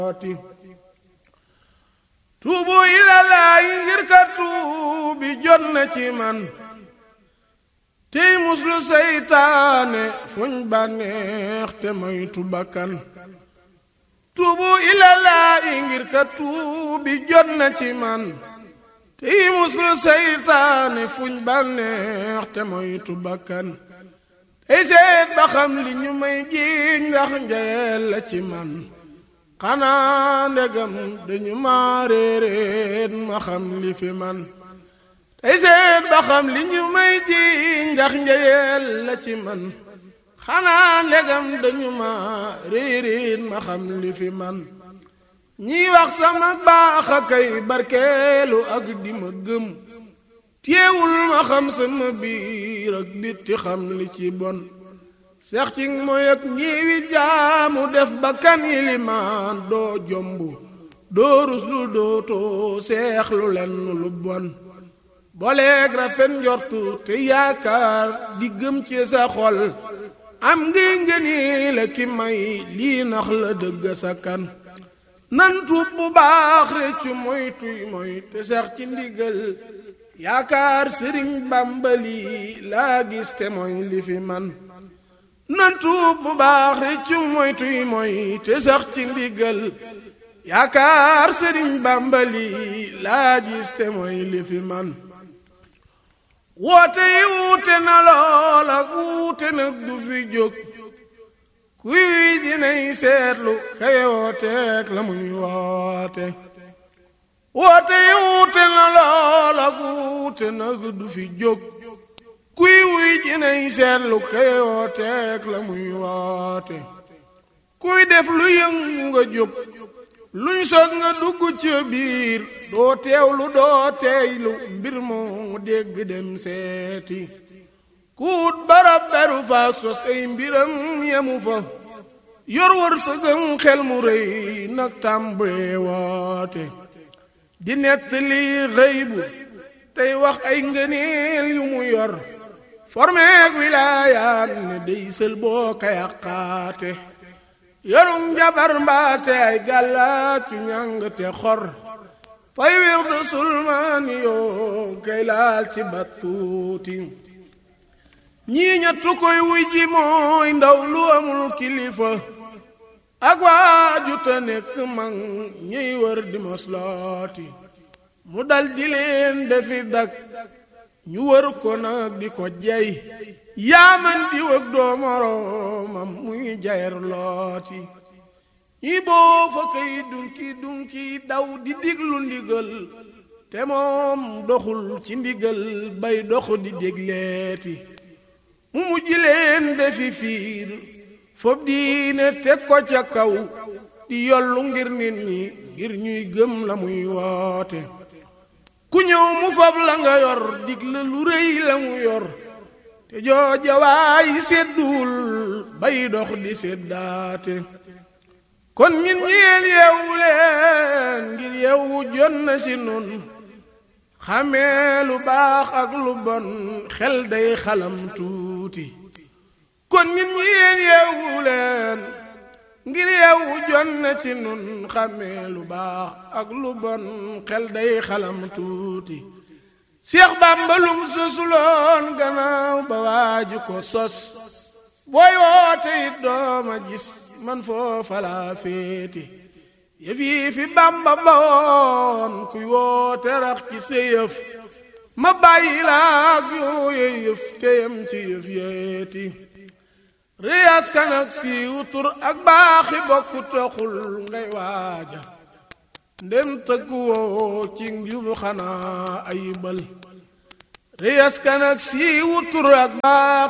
tuubu ilalaayi ngir ka tuubi jot na ci man tey muslu seytaane fuñ bànneex te moytu bakkan tuubu ilalaayi ngir ka tuubi jot na ci man tey muslu seytaane fuñ bànneex te moytu bakkan tey seet ba xam li ñu may jiiñ ndax njayeel la ci man xanaa ndegam dañu ma réeréet ma xam li fi man tey seet ba xam li ñu may ji ndax njëyeel la ci man xanaa ndegam dañu ma réeréet ma xam li fi man ñiy wax sama baax a kay barkeelu ak di ma gëm téewul ma xam sama biir ak bitti xam li ci bon seex ci mooy ak ñiwi jaamu def ba kan yilimaan doo jomb doo rus lu dootoo seex lu lenn lu bon boleeg rafet njortu te yaakaar di gëm ci sa xol am ngi ngëni la ki may lii nax la dëgg sa kan nan tuub bu baax réccu moy tuy moy te seex ci ndigal yaakaar sëriñ bàmbali laa gis te mooy li fi man nan tuub bu baax réccu moy tuy moy te sax ci ndigal yaakaar sëriñ bàmbali laa gis te mooy li fi man woote yi wuute na lool ak wuute nag du fi jóg kuy dinay seetlu kay wooteek la muy woote woote yi wuute na lool ak wuute nag du fi jóg kuy wuy jinay seetlu kay wooteek la muy woote kuy def lu yëngu nga jóg luñ sos nga dugg ca biir doo teewlu doo teeylu mbir moo dégg dem seeti kuut barab beru fa sos ay mbiram yemu fa yor wër sëgëm xel mu rëy nag tàmbalee woote di nettali rëy bu tey wax ay ngëneel yu mu yor formeek wilaayaat ne dey sël boo ka yàqaate yorum jabar mbaate ay gàllaat yu ñàng te xor fay wir du sulmaani yoo kay laal ci battuuti ñii ñettu koy wuy ji mooy ndaw lu amul kilifa ak waaju te nekk mag ñiy wër di moslooti mu dal di leen defi dak ñu wër ko nag di ko jey yaaman di wëg doo moroomam muy jayer looti ñi boo fa kay dunki dunki daw di diglu ndigal te moom doxul ci ndigal bay dox di dégleeti mu mujj leen defi fiir fob diine teg ko ca kaw di yollu ngir nit ñi ngir ñuy gëm la muy woote ku ñëw mu fab la nga yor dig la lu rëy la mu yor te jooja waay sedduwul bay dox di seddaate kon ñin ñeen yeewu leen ngir yeewu jot na ci nun xamee lu baax ak lu bon xel day xalam tuuti kon ñin ñeen yeewu leen ngir yeewu jot na ci nun xamee lu baax ak lu bon xel day xalam tuuti Seex Bàmba lum sosuloon gannaaw ba waaju ko sos booy woote it dooma gis man foofa laa féete yëf yi fi Bàmba bawoon kuy woote rax ci sa yëf ma bàyyi laak yooye yëf teyam ci yëf yeeti réyas kan ak siiw tur ak baaxi bokku toxul ngay waaja ndem tëggu woo ci njubu xanaa ayibal réyas kan ak siiwu tur ak baax